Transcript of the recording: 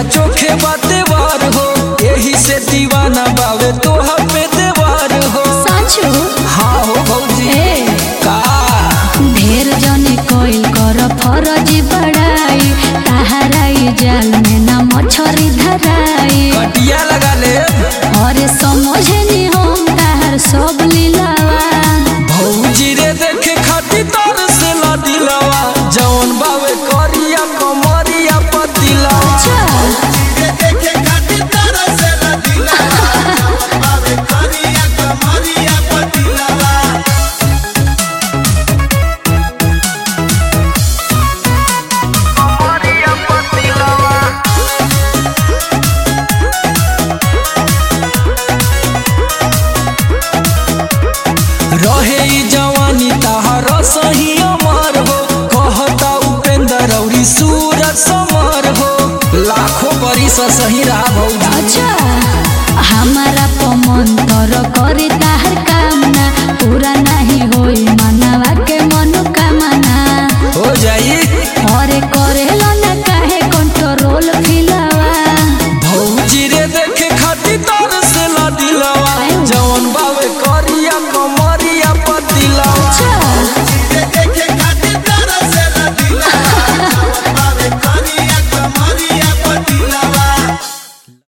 ना चोखे बाते वार हो यही से दीवाना बावे तोहा पे देवार हो साचो हाँ हो भौजी ए का ढेर जने कोइल कर फरज बड़ाई तहराई जाल में ना मछरी धराई कटिया लगा ले अरे समझनी हम तार सब लीलावा भौजी रे देखे खाती तर से ला दिलवा जौन बावे करिया कमरिया पतिला अच्छा रहे ई जवानी तहार सही अमर हो कहता उपेंद्र औरी सूरज समर हो लाखों बरिस सही रहा भौजी अच्छा हमारा पमन तर करे